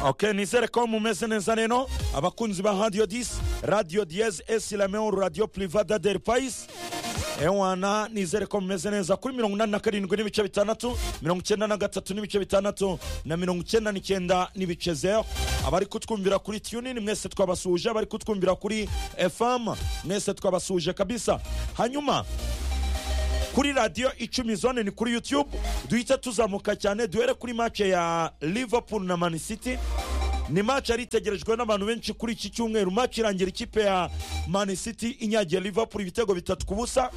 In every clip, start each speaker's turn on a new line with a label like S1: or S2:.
S1: Okay, nizere ko mumeze neza rero abakunzi ba radio 10 radio diez esilameo radio privada del pais ewana nizere ko mumeze neza kuri mirongo inani na karindwi n'ibice bitandatu mirongo icyenda na gatatu n'ibice bitandatu na mirongo icyenda n'icyenda n'ibice zeru abari kutwumvira kuri tunin mwese twabasuhuje abari kutwumvira kuri fm mwese twabasuhuje kabisa hanyuma kuri radiyo icumi zone ni kuri yutube duhita tuzamuka cyane duhere kuri mace ya liverpool na mani city ni mace yari itegerejwe n'abantu benshi kuri iki cyumweru mace irangira ikipe ya mani city inyagiye liverpool ibitego bitatu ku busa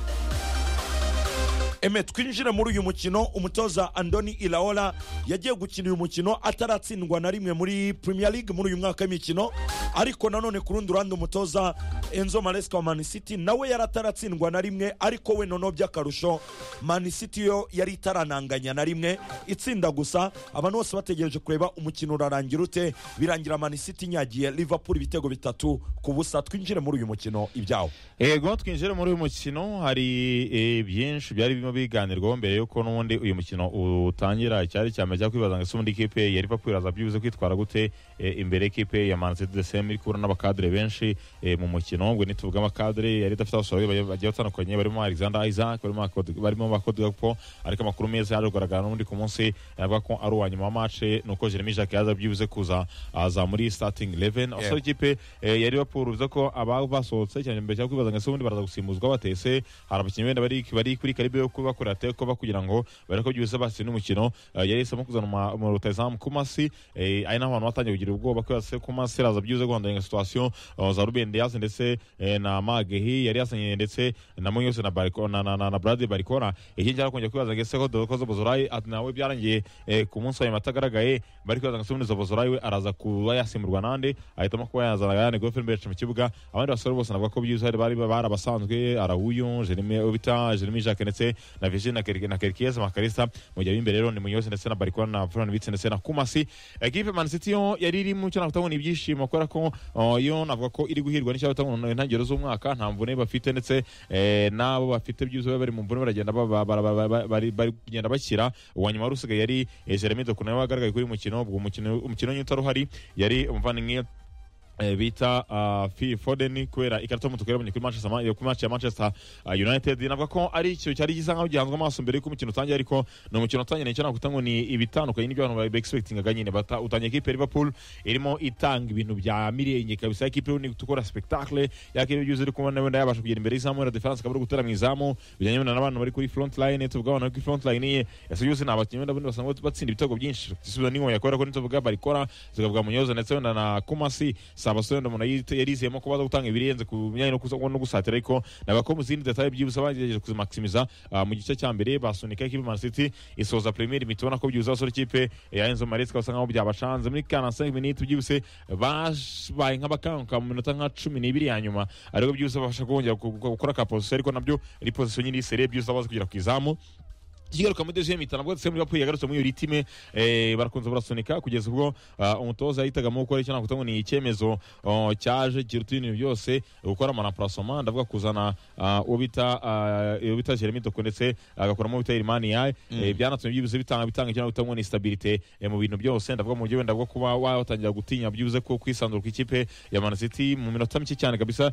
S1: eme twinjire muri uyu mukino umutoza andoni iraola yagiye gukina uyu mukino ataratsindwa na rimwe muri premier league muri uyu mwaka w'imikino ariko nanone ku rundi ruhande umutoza enzo maresca wa mani city nawe yari ataratsindwa na rimwe ariko we noneho by'akarusho mani city yo yari itarananganya na rimwe itsinda gusa abantu bose bategereje kureba umukino urarangira ute birangira mani city inyagiye liverpool ibitego bitatu ku busa twinjire muri uyu mukino ibyawo
S2: yego twinjire muri uyu mukino hari eh, byinshi byari birimo biganirwaho mbere yuko n'ubundi uyu mukino utangira cyari cyame cya kwibaza ngo ese ubundi ikipe ya liverpool aza byibuze kwitwara gute eh, imbere y'ikipe ya man city the same iri kubura n'abakadire benshi eh, mu mukino ubwo nituvuga amakadire yari idafite abasore bagiye bagiye batandukanye barimo alexander isaac barimo Akod- barimo bakodigapo ariko amakuru meza yaje kugaragara n'ubundi ku munsi avuga ko ari uwa nyuma wa mace nuko jeremy jack yaza byibuze kuza aza muri starting eleven abasore ikipe eh, ya liverpool bivuze ko aba basohotse cyane mbere cyo kwibaza ngo ese ubundi baraza gusimbuzwa batese hari abakinnyi benda bari bari kuri karibe yo kubakorera teko kugira ngo bareko byose batsinde umukino eh, yari yahisemo kuzana uma- mu rutayizamu kumasi eh, ari naho abantu batangiye kugira ubwoba ko yase kumasi araza byibuze guhanganya situation eh, za ruben diaz ndetse eh, na magehi yari yazanye ndetse na munyose na bariko na na, na, na brade barikora iki cyara kongera kwibaza ngo ese ko dokozo bozorai ati nawe byarangiye eh, ku munsi wa nyuma atagaragaye bari kwibaza ngo sumunizo bozorai we araza kuba yasimburwa nande ahitamo kuba yazana gane goferi mbere mu kibuga abandi basore bose navuga ko byuze hari bari bari abasanzwe arawuyu jeremy obita jeremy jacques ndetse na virgin na Kerke- na kerkies makarisa mu gihe b'imbere rero ni munyose ndetse na barikora na fran bitse ndetse na kumasi ekipe man city yo yari iri mu cyo nakutabona ibyishimo kubera ko uh, yo navuga ko iri guhirwa n'icyo nakutabona intangiriro z'umwaka nta mvune bafite ndetse eh, n'abo bafite byuze bari mu mvune baragenda ba- ba- ba- ba- ba- bari bari kugenda bakira uwa nyuma wari usigaye yari eh, jeremy dokuna nawe wagaragaye kuri uyu mukino ubwo umukino umukino nyine utari uhari yari umuvandimwe eh, bita ah, Phil Foden kubera ikarita y'umutuku yabonye kuri Manchester Ma- eh, kuri match ya Manchester ah, United navuga ko ari ikintu cyari gisa nkaho gihanzwe amaso mbere yuko umukino utangira ariko ni umukino utangira nicyo nakuta ngo ni ibitandukanye n'ibyo abantu ba expectingaga nyine bata utangiye ikipe ya Liverpool irimo itanga ibintu bya mirenge kabisa ikipe yo ni gukora spectacle yakipe byuze iri kubona wenda yabasha kugera imbere y'izamu wenda defense kabura gutera mu izamu bijyanye wenda n'abantu bari kuri front line tuvuga abantu bari kuri front line ye ese byose ni abakinnyi wenda bundi basanga batsinda ibitego byinshi gisubizo ni ngombwa kubera ko nituvuga barikora tukavuga munyoza ndetse wenda na kumasi si abasore wenda umuntu yite- yarizeyemo ko baza gutanga ibirenze ku myanya no kusa- no gusatira ariko navuga ko mu zindi detaye byibuze bagerageje kuzimaximiza ah, mu gice cya mbere basunika ikipe Man City isoza premier imiti ubona ko byibuze abasore ikipe ya Enzo Maresca basa nkaho byabacanze muri 45 minutes byibuze babaye nk'abakanguka mu minota nka 12 ya nyuma ariko byibuze babasha kongera gu- gu- gukora ka position ariko nabyo ari position nyine sere byibuze baza kugera ku izamu ikigaruka muri deuxième itanu bwo muri Liverpool yagarutse muri ritime eh, barakunze barasunika kugeza ubwo ah, umutoza yahitagamo gukora icyo nakuta ngo ni icyemezo oh, cyaje kiruta ibintu byose gukora amanaprasoma ndavuga kuzana ah, uwo bita ah, uwo bita Jeremy Doku ndetse agakoramo uwo bita Ilimani Yaye Eh, byanatumye byibuze bitanga bitanga icyo nakuta ngo ni stabilité eh, mu bintu byose ndavuga mu buryo wenda bwo kuba watangira gutinya byibuze ko kwisanzura ku ikipe ya Man City mu minota mike cyane kabisa